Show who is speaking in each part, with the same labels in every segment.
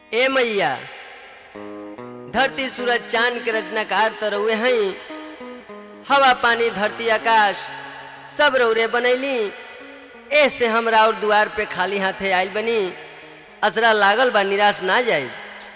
Speaker 1: ए मैया धरती सूरज चांद के रचनाकार तो रउए हई हवा पानी धरती आकाश सब रौरे बनैली ऐसे हमरा और दुआर पे खाली हाथे आइल बनी असरा लागल बा निराश ना जाए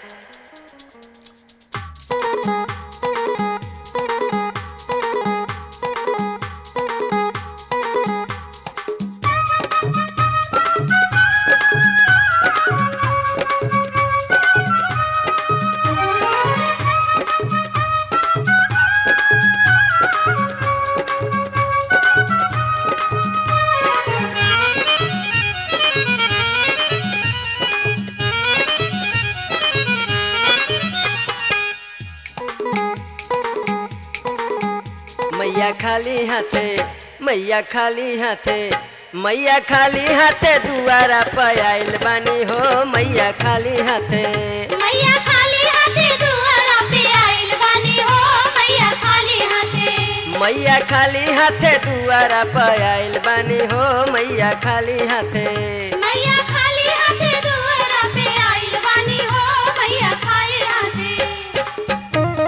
Speaker 1: मैया खाली हाथे मैया खाली हाथे मैया खाली हाथे दुआरा पे आइल बानी हो मैया खाली हाथे
Speaker 2: मैया खाली हाथे दुआरा पे आइल बानी हो मैया खाली हाथे
Speaker 1: मैया खाली हाथे दुआरा पे आइल बानी हो मैया खाली हाथे
Speaker 2: मैया खाली हाथे दुआरा पे आइल बानी हो मैया खाली हाथे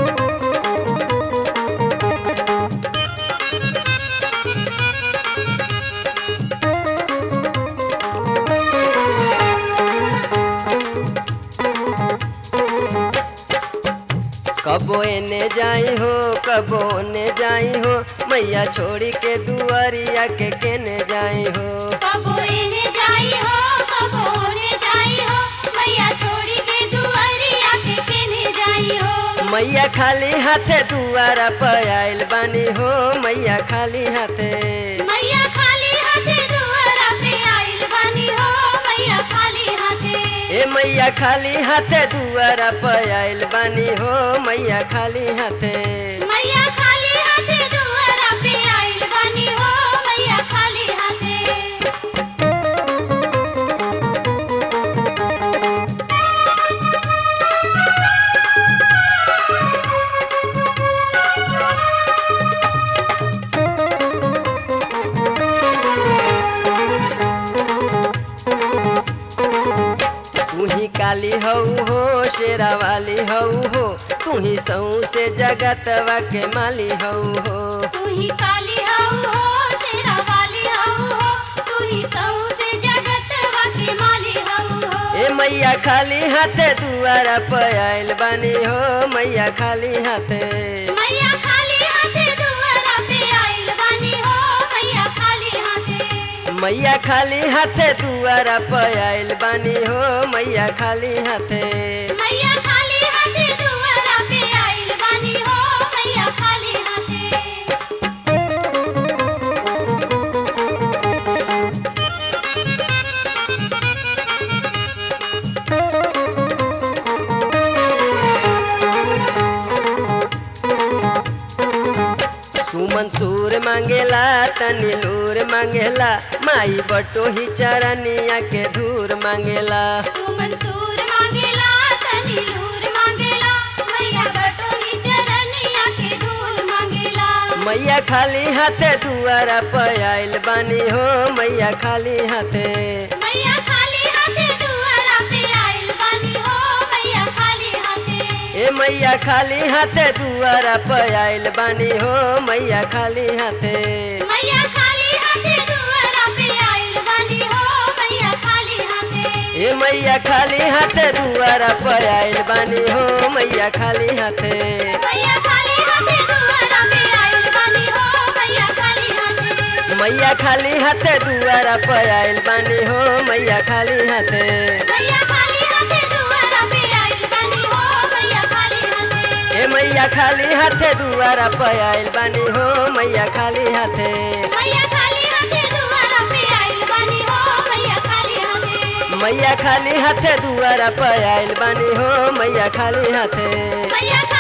Speaker 1: कबो एने जाई हो कबो ने जाई हो मैया छोड़ी के दुआरिया के केने जाई हो
Speaker 2: कबो एने जाई हो कबो ओने जाई हो मैया छोड़ी के दुआरिया के केने जाई हो
Speaker 1: मैया खाली हाथे दुआरा पे आइल बानी हो मैया खाली हाथे
Speaker 2: मैया खाली हाथे दुआरा पे आइल बानी हो मैया खाली हाथे
Speaker 1: ए मैया खाली हाथे दुआरा पे आइल बानी हो मैया खाली हाथे
Speaker 2: मैया खाली हाथे दुआरा पे आइल बानी हो मैया खाली हाथे
Speaker 1: तू ही काली हऊ हो शेरा वाली हऊ हो तू ही सऊ से जगतवा के माली हऊ हो
Speaker 2: तू ही काली हऊ हो शेरा वाली हऊ हो तू ही सऊ से जगत के माली हऊ हो
Speaker 1: ए मैया खाली हाथे दुआरा पे आइल बानी हो मैया खाली हाथे
Speaker 2: मैया खाली हाथे दुआरा पे आइल बानी हो मैया खाली हाथे
Speaker 1: मैया खाली हाथे दुआरा पे आइल बानी हो मैया खाली हाथे
Speaker 2: मैया खाली हाथे दुआरा पे आइल बानी हो मैया खाली हाथे
Speaker 1: सुमन सूर मांगेला तनी लूर मांगेला माई बटो ही चरनिया के धूर मांगेला
Speaker 2: तू मंसूर मांगेला तनी लूर मांगेला मैया बटोही चरनिया के धूल मांगेला
Speaker 1: मैया खाली हाथे दुआरा पे आइल बानी हो मैया खाली हाथे
Speaker 2: मैया खाली हाथे दुआरा पे आइल बानी हो मैया खाली हाथे
Speaker 1: ए मैया खाली हाथे दुआरा पे आइल बानी हो मैया खाली हाथे
Speaker 2: मैया खाली हाथे दुआरा पे आइल बानी हो मैया खाली हाथे
Speaker 1: ए मैया खाली हाथे दुआरा पे आइल बानी हो मैया खाली हाथे
Speaker 2: मैया खाली हाथे दुआरा पे आइल बानी हो मैया खाली हाथे
Speaker 1: मैया खाली हाथे दुआरा पे आइल बानी हो मैया खाली हाथे
Speaker 2: मैया खाली हाथे दुआरा पे आइल बानी हो मैया खाली हाथे
Speaker 1: ए मैया खाली हाथे दुआरा पे आइल बानी हो मैया खाली हाथे
Speaker 2: मैया खाली हाथे दुआरा पे आइल बानी हो मैया खाली हाथे
Speaker 1: मैया खाली हाथे दुआरा पे आइल बानी हो मैया खाली हाथे
Speaker 2: मैया